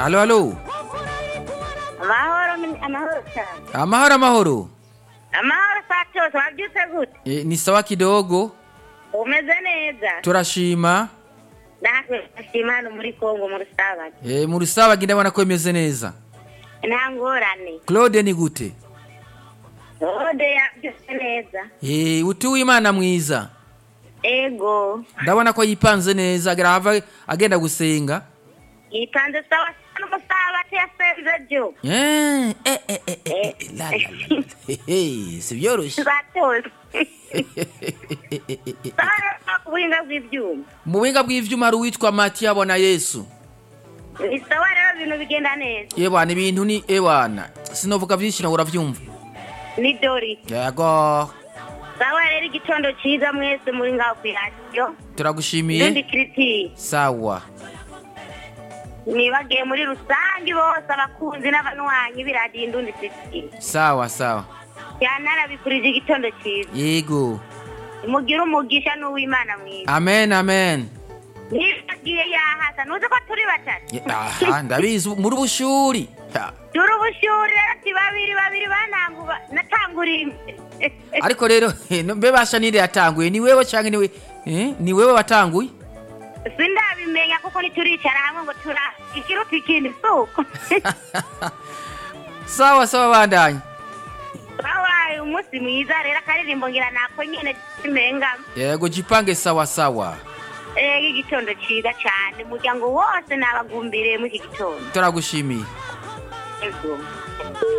Halo, halo. amahoro ni- amahoro cyane Amahoro, amahoro. amahoro saa cyose wabyutse gute E, ni sawa kidogo. umeze neza Turashima. natwe ashima hano muri kongo mu rusabage E, mu rusabagi ndabona ko imeze neza. nta ngorane Claude ni gute? rode yabyutse neza E, utuwe imana mwiza. ego Ndabona ko yipanze neza agira hava agenda gusenga. yipanze sawa n'umusabate yasenze byo Eh, eh, eh, eh, eh, eh, la, la, la. Hehe, si byoroshye. zatose sawa rero ku buhinga bw'ibyuma Mu buhinga bw'ivyuma hari uwitwa Matiya abona Yesu. ni sawa rero ibintu bigenda neza Yebana ibintu ni ewana. Sinovuga vyinshi nawe uravyumva. ni dori Yego. sawa rero igitondo cyiza mwese muri ngaho ku iradiyo ndundi Turagushimiye. kiritiri Sawa. nibagiye muri rusange bose abakunzi n'abanywanyi b'iradiyo indundi kiritiri Sawa, sawa. cyane arabifurije igitondo cyiza Yego. mugire umugisha n'uw'imana mwiza Amen, amen. nibagiye yahasa ntuzi ko turi batatu Ye- Aha, ndabizi muri bushuri. Ha. turi ubushuri rero ati babiri babiri bananguba natanguriye imbere Ariko rero no- mbe basha ninde yatanguye ni wewe canke ni we eh? ni wewe watanguye? sindabimenya kuko ntituricara hamwe ngo tura ikiruta ikindi suko Sawa sawa bandanye. babaye umunsi mwiza rero akaririmbo ngira nako nyene kimengamo Yego jipange sawa sawa. ego igitondo ciza cane umuryango wose nabagumbiriye muri iki gitondo Turagushimiye. ego